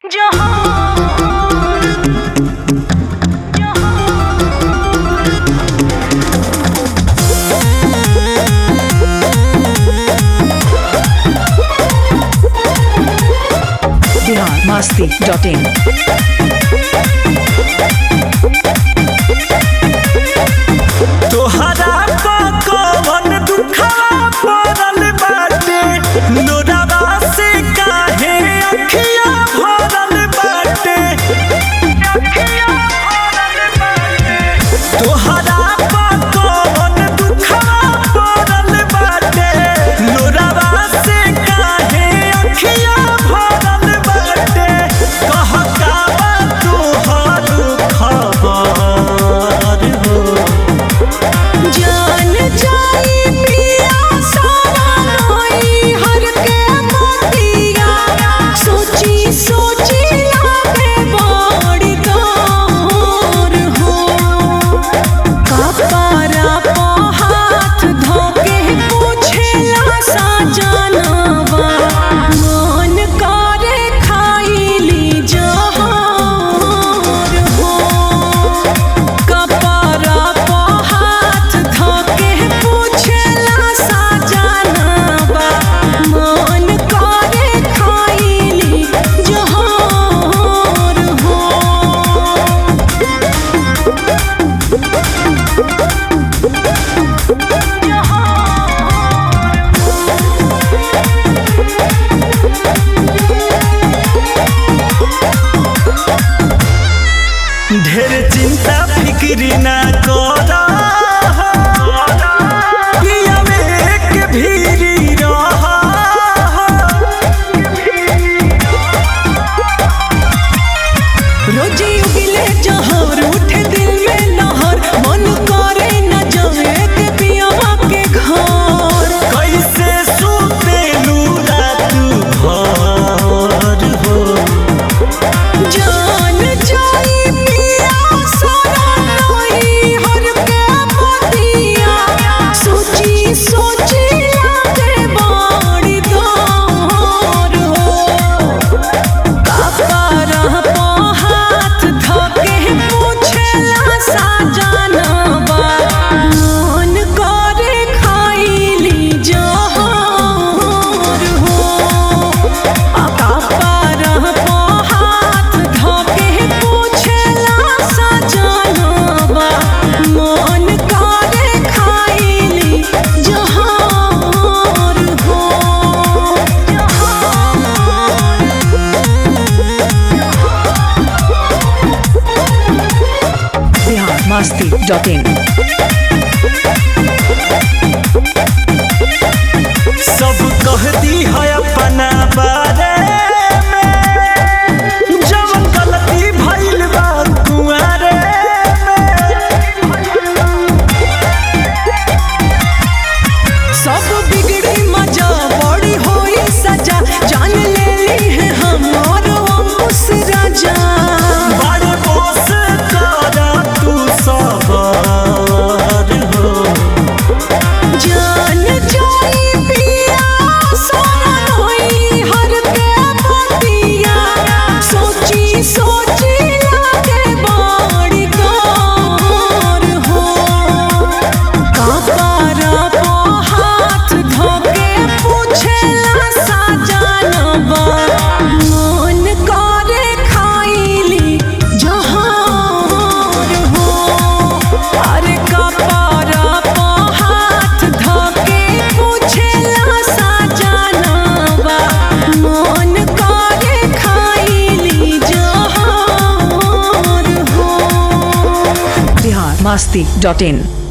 Bihar Masti dot in तोहरा पा कवन दुखवा पड़ल बाटे लोरावा से काहे अखिया भरल बाटे तोहरा पा कवन दुखवा पड़ल बाटे लोरावा से काहे अखिया भरल बाटे कह का बा तोहर खबर हो जान जाई पिया सवाई हर के मोतिया सोची सोची लागे बड़ी तोर हो कपरा पो हाथ धोके पूछेला सा जानवा मन करे खाइली जहर हो कपरा पो हाथ धोके पूछेला सा जानवा मन करे खाइली जहर हो ढेर चिंता फिक्री ना कर पिया में एक भीरी रह रोजी उगिले जहर उठे दिल में लहर मन करे न जाए के पियावा के घर कैसे सुतेलू रात भर हो जान जाई पिया सारा नई हर के मोतिया सोची सोची लागे बड़ी दौर हो कपरा पो हाथ धोके पूछेला सा जानवा मन करे खाइली जहर हो कपरा पो हाथ धोके पूछेला सा जानवा मन करे खाइली जहर हो बिहार मस्ती डॉट इन सब कह दी है अपना बारे में जवन गलती भइल बा कुआरे सब बिगड़ी मजा बड़ी होई सजा जान ले ली है हमार अंकुश राजा बड़े बोस करा तू सबर हो जान जाई पिया सोना होई हर के मोतिया सोची सोची लागे बड़ी कार हो कपरा पो हाथ धोके पूछेला सा जानवा मन करे खाइली जहर हो अरे कपरा पो हाथ धोके पूछेला सा जानवा मन करे खाइली जहर हो बिहार मस्ती डॉट इन